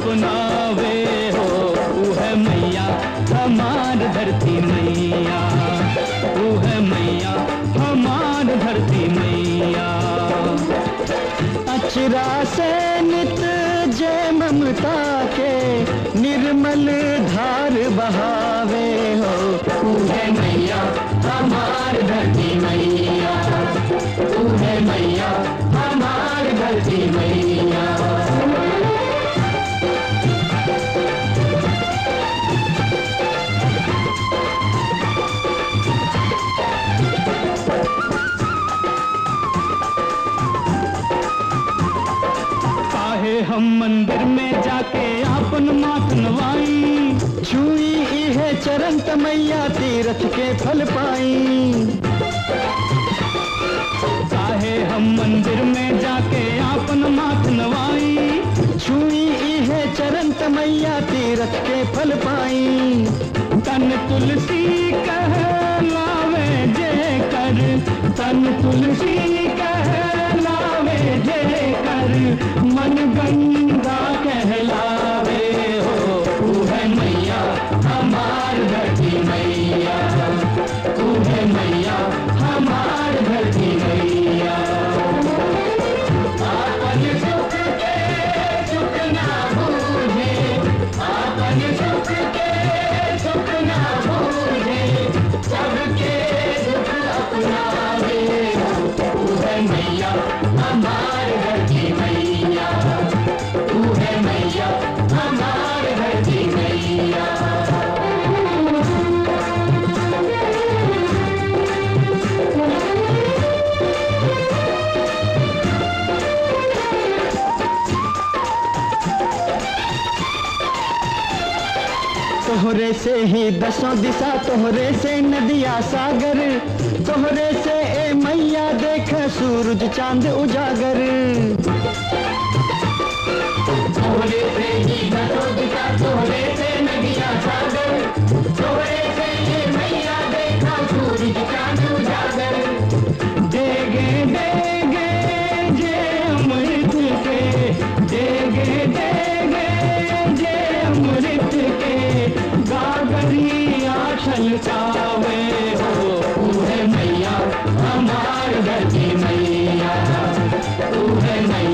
अपनावे हो ऊ है मैया हमार धरती मैया ऊ है मैया हमार धरती मैया अचरा से नित जय ममता के निर्मल धार बहावे हो ऊ है मैया हमार धरती मैया ऊ है मैया हमार धरती मैया काहे हम मंदिर में जाके आपन मात नवाई छुई इहे चरण तमैया तीरथ के फल पाई काहे हम मंदिर में जाके आपन मात नवाई छुई इहे चरण तमैया तीरथ के फल पाई तन तुलसी कह लावे जे कर तन तुलसी कह लावे जे कर मन गंगा कहलावे हो तू है मैया हमार धरती मैया तू है मैया हमार धरती मैया आपन सुख के सुख ना बूझे आपन सुख के सुख ना बूझे सबके दुख अपनावे हो तू है मैया हमार धरती मैया तू है मैया हमार धरती मैया तोहरे से ही दसों दिशा तोहरे से नदिया सागर तोहरे से ए मैया देख सूरज चांद उजागर तोहरे से ही दसों दिशा तोहरे से नदिया सागर तोहरे से ए मैया देखा सूरज चांद उजागर देगे देगे जे अमृत के देगे देगे जे अमृत के गागरिया छलकावे हो तू है मैया हमार धरती मैया तू है मैया